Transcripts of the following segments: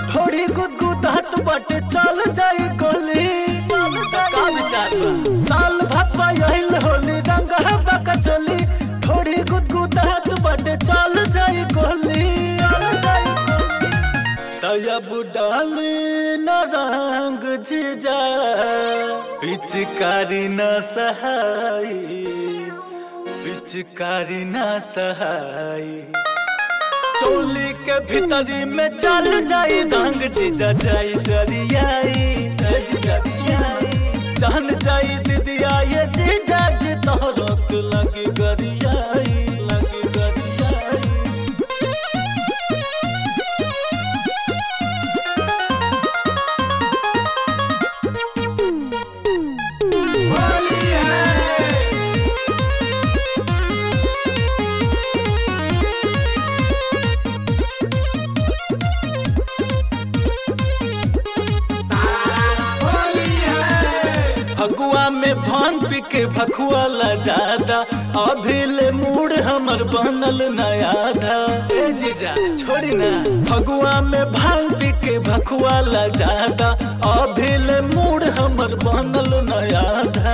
थोड़ी गुदगुदात बाटे चल जाई गोली का विचार बा साल भप्पा यहिल होली रंग बका चली थोड़ी गुदगुदात बाटे चल जाई गोली चल जाई तयब डाली न रंग जीजा पिचकारी न सहाई पिचकारी न सहाई चोली के भीतरी में चल जाई रंग जीजा जाई जरियाई जरियाई जान जाई दीदिया ये जीजा जी तोहरक लगी गरियाई लगी गरियाई फगुआ में भांग पी के भखुआ ला जादा अभी ले मूड हमर बनल नया था ए जीजा छोड़ी ना फगुआ में भांग पी के भखुआ ला जादा अभी ले मूड हमर बनल नया था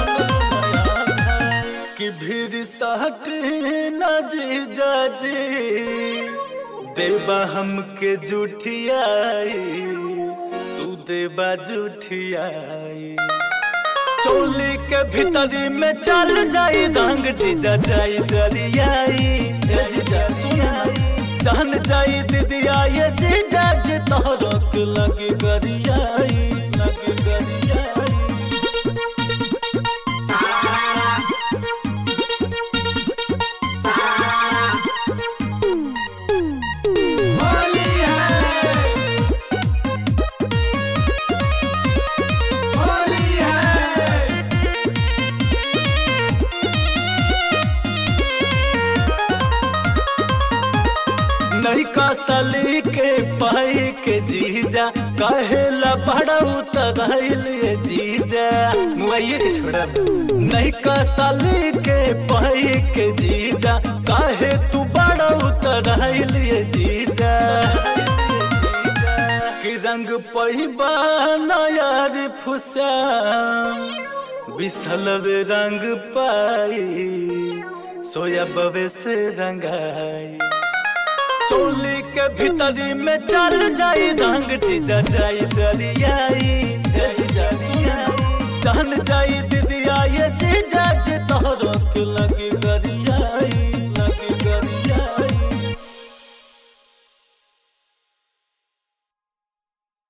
कि भीड़ सहट न जीजा जी देबा हमके जुठियाई तू देबा जुठियाई चोली के भीतरी में चल जाई रंग जीजा जाई जरियाई ए जीजा सुनाई जान जाई दीदिया ये जीजा जी तोहरक लगी गरियाई लगी गरियाई नहीं का सली के पाई के जीजा कहेला बड़ा उतराइल ये जीजा मुआइए के छोड़ा नहीं का सली के पाई के जीजा काहे तू बड़ा उतराइल ये जीजा कि रंग पहिबा नयार फुसा बिसलवे रंग पाई सोया बवे से रंगाई चोली के भीतरी में चल जाई रंग जीजा जाई जरियाई जय जीजा सुनाई जान जाई